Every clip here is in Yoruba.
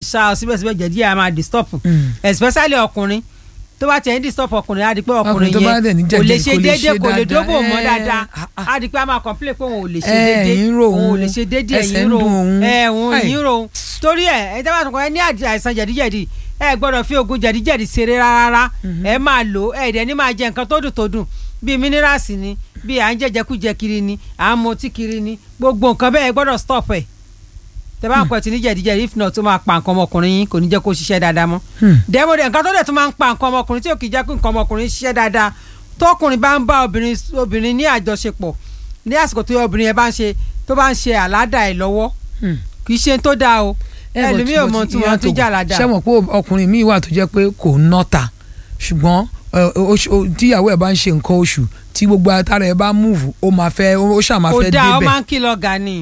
ṣá ọ síbẹ̀síbẹ̀ jẹ̀dí ẹ̀ máa disturb Mm. especially ọkùnrin tó bá tiẹ̀ ń disturb ọkùnrin á di pé ọkùnrin Ọkùnrin tó bá dẹ̀ ní yẹn kò lè jẹ̀dí ṣe kò lè déédéé ṣe kò lè dáadáa. dóbò mọ́ Eh, dáadáa ah, ah. á di pé a máa complain pé òun ò lè ṣe Eh, déédéé ẹ̀yìn ro òun ò òun, lè ṣe déédéé ẹsẹ̀ ẹ̀yìn ń ro dùn òun. ẹ̀ òun Ai. ẹ̀yìn ro òun torí ẹ̀ ẹ̀ tẹ́ bá tún kọ́ ẹ ní àìsàn jẹ̀díjẹ̀dí ẹ gbọ́dọ̀ fi oògùn jẹ̀díjẹ̀dí ṣeré rárá ẹ máa lò ẹ dẹ̀ ní máa jẹ nǹkan tó dùn tó dùn bíi mínírààsì ni bíi à ń jẹjẹkújẹ kiri ni à ń mutí kiri ni gbogbo nǹkan bẹ́ẹ̀ ẹ gbọ́dọ̀ stop ẹ̀ tẹ́ bá ń pẹ́ tí ní jẹ̀díjẹ̀dí if not ó máa pa nǹkan ọmọkùnrin yín kò ní jẹ́ kó ṣiṣẹ́ dáadáa mọ́ Hmm. dẹ́mọ̀dẹ́ nǹkan tó dẹ̀ tún máa ń pa nǹkan ọmọkùnrin tí ò kì í jẹ́ kí nǹkan ọmọkùnrin ṣiṣẹ́ dáadáa tọkùnrin bá ń bá obìnrin obìnrin ní àjọṣepọ̀ ní àsìkò tó yẹ obìnrin yẹn bá ń ṣe tó bá ń ṣe àládà ẹ̀ lọ́wọ́ Hmm. kì í ṣe tó dáa o Eh, but- ẹlòmíì ò but mọ tí ìyá wọ́n ti tó- jà àládà ṣé mọ̀ pé ọkùnrin míì wà tó jẹ́ pé kò ń nọ́ta ṣùgbọ́n eh, oṣù- o- tíyàwó ẹ̀ bá ń ṣe nǹkan oṣù tí gbogbo atara ẹ̀ bá múùfù ó máa fẹ́ ó ṣáà máa kò fẹ́ dáa ó débẹ̀ máa ń kìlọ̀ gani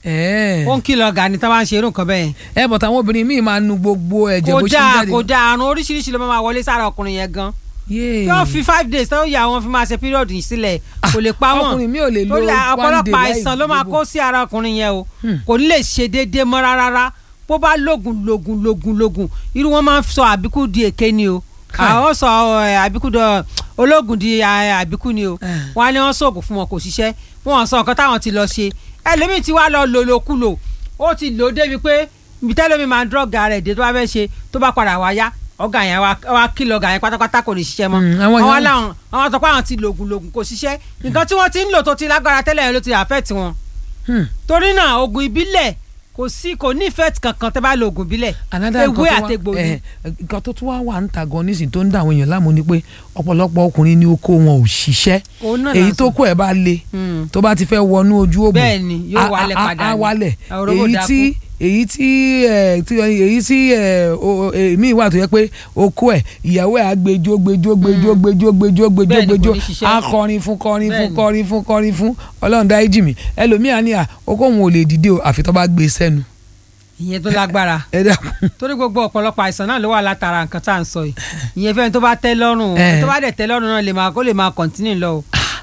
ẹ̀ ó ń kìlọ̀ gani tó bá ń ṣe irú nǹkan bẹ́ẹ̀ ẹ̀ bọ̀t àwọn obìnrin míì máa nu gbogbo ẹ̀jẹ̀ kò bó ṣe ń dáa jáde kò dáa àrùn oríṣiríṣi ló máa wọlé sára ọkùnrin yẹn gan Yéè. yóò fi five days tó yà wọn fi máa ṣe period yìí sílẹ̀ kò lè pa wọn ọkùnrin mi ò lè lo torí one day ọ̀pọ̀lọpọ̀ láì àìsàn ló máa gbogbo. kó sí ara ọkùnrin yẹn o Hmm. kò ní lè ṣe déédéé mọ́ rárá bó bá lógun lógun lógun lógun irú wọn máa ń sọ àbíkú di èké ni o Kai. àwọn sọ ẹ, àbíkú dọ ológun di ẹ, àbíkú ni o Eh. wọn á ní wọn sóògùn fún wọn kò ṣiṣẹ́ wọn sọ nǹkan táwọn ti lọ ṣe ẹlòmíì ti wá lọ lòlòkulò ó ti lò ó débi pé ibi tẹ́lómi máa ń dọ́gà rẹ̀ dé tó bá fẹ́ ṣe tó bá padà wá yá ọ̀gá yẹn wá wá kìlọ̀ ọ̀gá yẹn pátápátá kò ní ṣiṣẹ́ mọ́ Mm, àwọn àwọn èèyàn- làwọn àwọn sọ pé àwọn ti lògùn lògùn kò ṣiṣẹ́ nǹkan tí wọ́n ti ń lò tó ti lágbára tẹ́lẹ̀ yẹn ló ti affect wọn Hmm. torí náà oògùn ìbílẹ̀ kò sí kò ní effect kankan tẹ́ bá lo oògùn ìbílẹ̀ Another ewé nǹkan tó wá- àtegbò ni eh, nǹkan tó tún wá wà ń ta gan nísìnyí tó ń dà àwọn èèyàn láàmú ni pé ọ̀pọ̀lọpọ̀ ọkùnrin ní oko wọn ò ṣiṣẹ́ Òun náà èyí là ń tó sọ. kó ẹ̀ bá le Hmm. tó bá ti fẹ́ wọnú ojú òbò Bẹ́ẹ̀ ni, yóò a- wálẹ̀ a- padà a ni. wálẹ̀ Àwòrán èyí dákú. tí èyí tí ẹ tí èyí tí ẹ o- o- èmi wà tó yẹ pé oko ẹ ìyàwó ẹ á gbẹjọ gbẹjọ gbẹjọ gbẹjọ gbẹjọ gbẹjọ Bẹ́ẹ̀ ni, kò gbẹjọ ní ṣiṣẹ́. á kọrin fún kọrin Bẹ́ẹ̀ fún ni. kọrin fún kọrin fún Ọlọ́run dá ìjì mi ẹlòmíà ní à oko òun ò lè dìde o àfi tó bá gbé sẹ́nu ìyẹn tó lágbára ẹ dákun torí gbogbo ọ̀pọ̀lọpọ̀ àìsàn náà ló wà látara nǹkan tá à ń sọ yìí ìyẹn fẹ́ni tó bá tẹ́ lọ́rùn o Eh. tó bá dẹ̀ tẹ́ lọ́rùn náà lè máa kó lè máa continue lọ o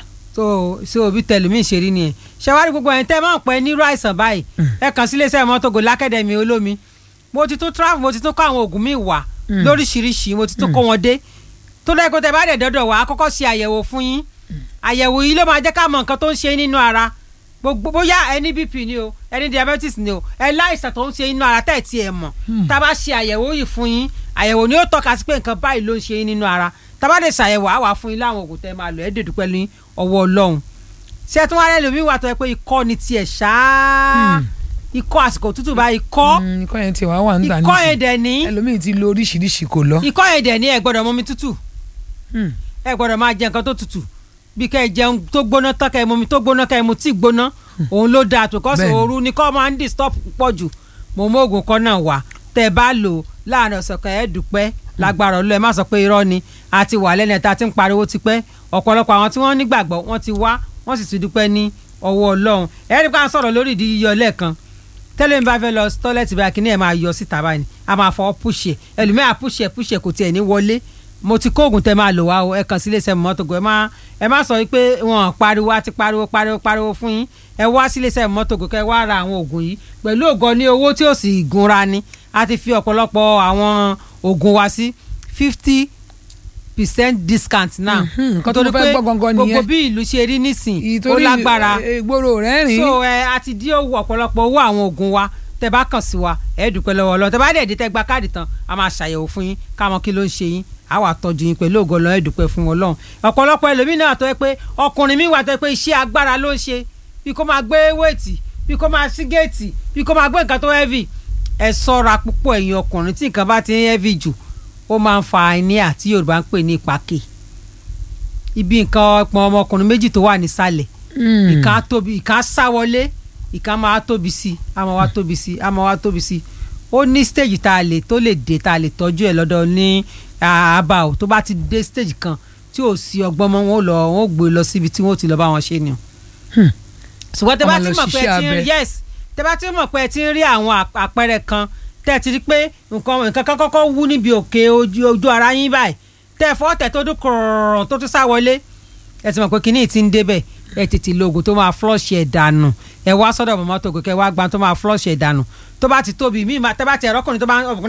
so sí òbí tẹlumi ìṣeré nìyẹn ṣẹwárí gbogbo ẹ̀yin tẹ́ máa ń pẹ́ nírú àìsàn báyìí ẹ kàn sí iléeṣẹ́ mọ́tògò lákẹ́dẹ̀mí olómi mo ti tún travel mo ti tún kọ́ àwọn oògùn míì wá Mm. lóríṣiríṣi mo ti tún kó wọn dé tó lẹ́kọ̀ọ́ tẹ́ bá dẹ̀ dọ́dọ̀ wá á kọ́kọ́ ṣe àyẹ̀wò fún yín àyẹ̀wò yìí ló máa jẹ́ ká mọ nǹkan tó ń ṣe nínú ara gbogbo bóyá ẹni bp ni o ẹni diabetes ni o ẹ láìsàn tó ń ṣe nínú ara tẹ́ ẹ̀ tí ẹ mọ̀ tá a bá ṣe àyẹ̀wò yìí fún yín àyẹ̀wò ni ó tọ́ka sí pé nǹkan báyìí ló ń ṣe yín nínú ara tá a bá dẹ̀ ṣàyẹ̀wò á wà fún yín láwọn oògùn tẹ́ máa lò ẹ́ dèdú pẹ̀lú ọwọ́ ọlọ́run ṣé ẹ tún wá lẹ́nu mi wà tó yẹ pé ikọ́ ni tiẹ̀ ṣáá ikọ́ àsìkò tútù bá ikọ́ Mm, ikọ́ yẹn ti wá wà ń tà ikọ́ yẹn dẹ̀ ní ẹlòmíì ti lo oríṣiríṣi kò lọ. ikọ́ yẹn dẹ̀ ní ẹ gbọ́dọ̀ mọmi tútù Hmm. ẹ gbọ́dọ̀ máa jẹ nǹkan tó tutù bí kẹ́ ẹ jẹun tó gbóná tán kẹ́ ẹ mọmi tó gbóná kẹ́ ẹ mu tíì gbóná òun ló dáa tó kọ́ sí Bẹ́ẹ̀ni. ooru ni kọ́ máa ń disturb púpọ̀ jù mo mú oògùn kan náà wá tẹ́ ẹ bá lò ó láàrin ọ̀sẹ̀ kan ẹ dúpẹ́ lágbára ọlọ́ ẹ má sọ pé irọ́ ni a ti wà lẹ́nu ẹ̀ta tí ń pariwo tipẹ́ ọ̀pọ̀lọpọ̀ àwọn tí wọ́n nígbàgbọ́ wọ́n ti wá wọ́n sì ti dúpẹ́ ní ọwọ́ ọlọ́run ẹ rí i pé à ń sọ̀rọ̀ lórí ìdí yíyọ lẹ́ẹ̀kan tẹ́lẹ̀ mi bá fẹ́ lọ tọ́lẹ́tì báyìí kíní ẹ̀ máa yọ síta báyìí a máa fọwọ́ pùṣẹ̀ ẹlòmíà pùṣẹ̀ pùṣẹ̀ kò tiẹ̀ ní wọlé mo ti kó oògùn tẹ máa lò wá o ẹ kàn sí iléeṣẹ́ mọ́tògò ẹ má ẹ má sọ pé wọn pariwo àti pariwo pariwo pariwo fún yín ẹ wá sí iléeṣẹ́ mọ́tògò kẹ wá ra àwọn oògùn yìí pẹ̀lú ògo ní owó tí ò sì gunra ni a ti fi ọ̀pọ̀lọpọ̀ àwọn oògùn wa sí fifty percent discount náà Mhm, nǹkan tó mo fẹ́ gbọ́ gangan nìyẹn. gbogbo bí ìlú ṣe rí nísìn ó ìtorí lágbára eh, ìgboro rẹ̀ rìn. so ẹ a ti dín owó ọ̀pọ̀lọpọ̀ owó àwọn oògùn wa tẹ bá kàn sí wa ẹ dúpẹ́ lọ́wọ́ Ọlọ́run tẹ bá dẹ̀ dé tẹ gba káàdì tán a máa ṣàyẹ̀wò fún yín ká mọ kí ló ń ṣe yín a wà tọ́jú yín pẹ̀lú ògo Ọlọ́run ẹ dúpẹ́ fún Ọlọ́run ọ̀pọ̀lọpọ̀ ẹlòmíín náà tó yẹ pé ọkùnrin mi wà tó yẹ pé iṣẹ́ agbára ló ń ṣe bí kò máa gbé wéètì bí kò máa sí géètì bí kò máa gbé nǹkan tó heavy ẹ ṣọ́ra púpọ̀ ẹ̀yin ọkùnrin tí nǹkan bá ti ń heavy jù ó máa ń fa àìníà tí Yorùbá ń pè ní ìpàkè ibi nǹkan ọpọn ọmọkùnrin méjì tó wà nísàlẹ̀ Hmm. ìkan á tóbi ìkan á sá wọlé ìkan máa tóbi sí i á máa wá tóbi sí i á máa wá tóbi sí i ó ní stage tá a lè tó lè dé tá a lè tọ́jú ẹ̀ lọ́dọ̀ ní àbá o tó bá ti dé stage kan tí ò sí ọgbọ́n mọ́ wọn ò lọ wọn ò gbé lọ síbi tí wọn ò ti lọ bá wọn ṣe ni o. Hmm. ṣùgbọ́n tẹ bá Wọ́n ti máa lọ mọ̀ pé ẹ ṣiṣẹ́ ti ń abẹ. yes tẹ bá ti mọ̀ pé ẹ ti ń rí àwọn àp- àpẹẹrẹ kan tẹ́ ẹ ti rí pé nǹkan nǹkan kan kọ́kọ́ wú níbi òkè ojú ojú ara yín báyìí tẹ́ ẹ fọ́ tẹ̀ tó dún kọ̀ọ̀rọ̀ tó tún sá wọlé ẹ ti mọ̀ pé kinní ti ń débẹ̀ ẹ tètè lo oògùn tó máa flush ẹ̀ dànù ẹ wá sọ́dọ̀ mọ́mọ́ tó gòkè wá gbà tó máa flush ẹ̀ dànù tó bá ti tóbi mí tẹ́ bá ti ẹ̀rọ ọkùnrin tó bá ọkùnrin